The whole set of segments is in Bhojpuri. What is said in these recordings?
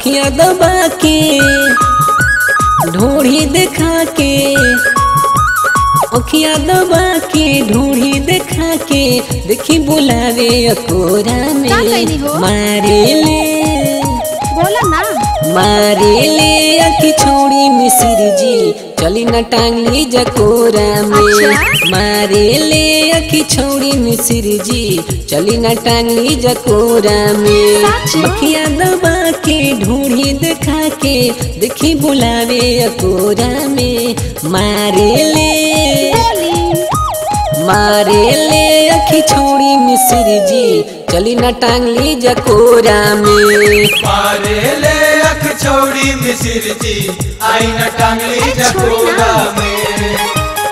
अखियां दबा के ढोढ़ी देखा के अखियां दबा के ढोढ़ी देखा के देखी बुलावे अकोरा में का कइली हो? मारे ले बोला ना मारे ले अखी छोड़ी मिसिर जी चली न टांगली जकोरा में अच्छा? मारे ले अखी छोड़ी मिसिर जी चली न टांगली जकोरा में सच? मखिया दबा के ढूंढी देखा के देखी बुलावे अकोरा में मारे ले बोली मारे ले अखी छोड़ी मिसिर जी चली न टांगली जकोरा में मारे ले अख छोड़ी मिसिर जी आई न टांगली अरे छोड़ी जकोरा ना। में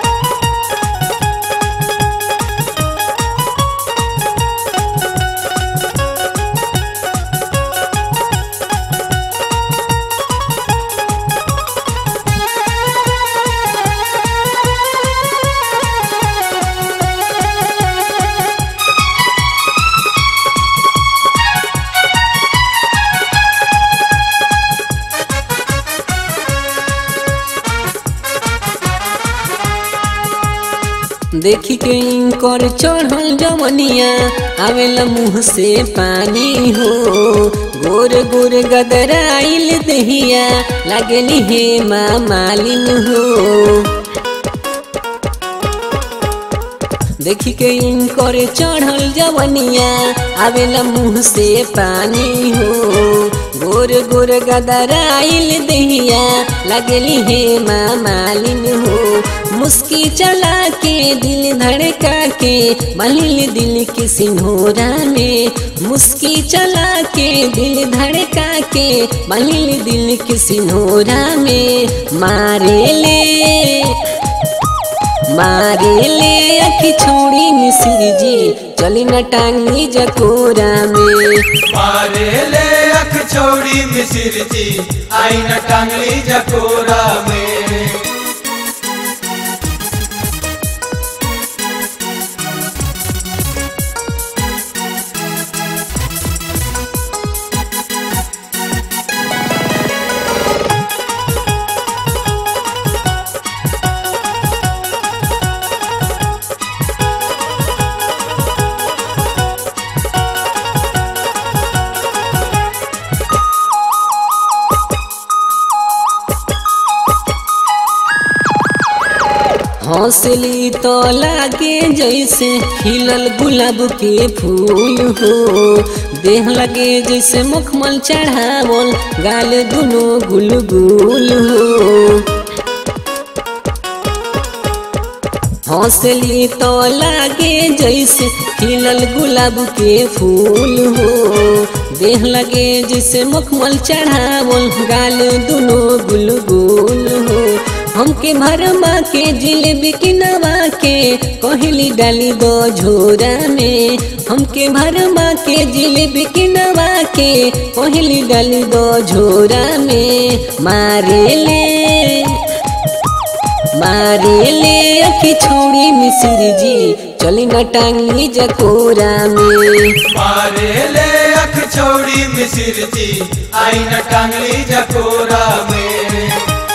देखी के इनकर चढ़ल जमनिया आवेला मुँह से पानी हो गोर गोर गदराइल दहिया लागली हे माँ मालिन हो देखी के इनकर चढ़ल जवनिया आवेला मुँह से पानी हो गोर गोर गदराइल दहिया लगली हे माँ मालिन हो मुस्की चला के दिल धड़का के बलिल दिल के सिन्होरा में मुस्की चला के दिल धड़का के बलिल दिल के सिन्होरा में मारे ले मारे ले अखी छोड़ी मिसिर जी चली न टांगली जकोरा में मारे ले अख छोड़ी मिसिर जी आई न टांगली जकोरा में हौसली तो लागे जैसे खिलल गुलाब के फूल हो देह लगे जैसे मखमल चढ़ावल गाल दुनो गुलगुल हो हौसली तो लागे जैसे खिलल गुलाब के फूल हो देह लगे जैसे मखमल चढ़ावल गाल दुनो गुलगुल हो हमके भरमा के जिलेबी किनवा के कहली डाली दो झोरा में हमके भरमा के जिलेबी किनवा के कहली डाली दो झोरा में मारे ले मारे ले अखी छोड़ी मिसिर जी चली न टांगली जकोरा में मारे ले अख छोड़ी मिसिर जी आई न टांगली जकोरा में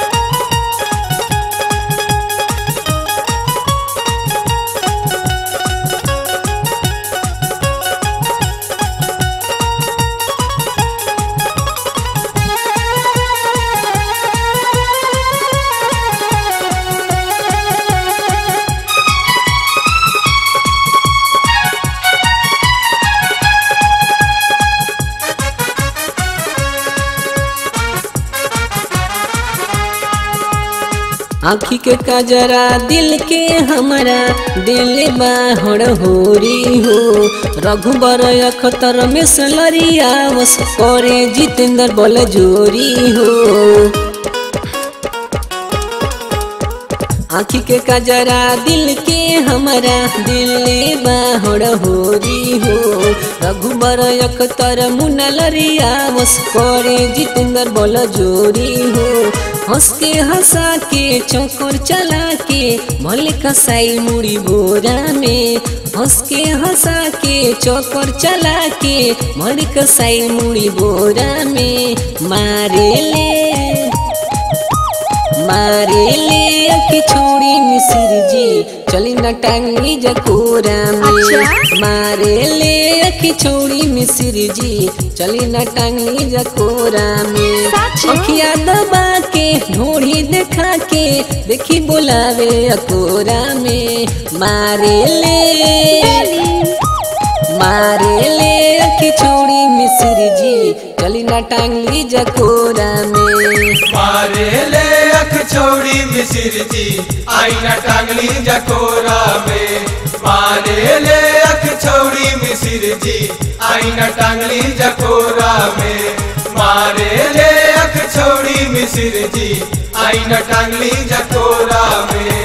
आँखी के कजरा दिल के हमारा दिल बाहर होरी हो रघुबर अखतर में सलरिया वस करे जितेंद्र बल जोरी हो आँखी के कजरा दिल के हमारा दिल बाहर होरी हो रघुबर अखतर मुनलरिया वस करे जितेंद्र बल जोरी हो हंस के हंसा के चौकर चला के मल कसाई मुड़ी बोरा में हंस के हंसा के चौकर चला के मल कसाई मुड़ी बोरा में मारे ले मारे ले अखी छोड़ी मिसिर जी चली न टांगी जकोरा में अच्छा? मारे ले अखी छोड़ी मिसिर जी चली न टांगी जकोरा में सच? अखिया दबा के ढोड़ी देखा के देखी बोलावे अकोरा में मारे ले मारे ले अखी छोड़ी मिसिर जी चली न टांगी जकोरा में मारे ले अख छोड़ी मिसिर जी आईना टांगली जकोरा में मारे ले अख छोड़ी मिसिर जी आईना टांगली जकोरा में मारे ले अख छोड़ी मिसिर जी आईना टांगली जकोरा में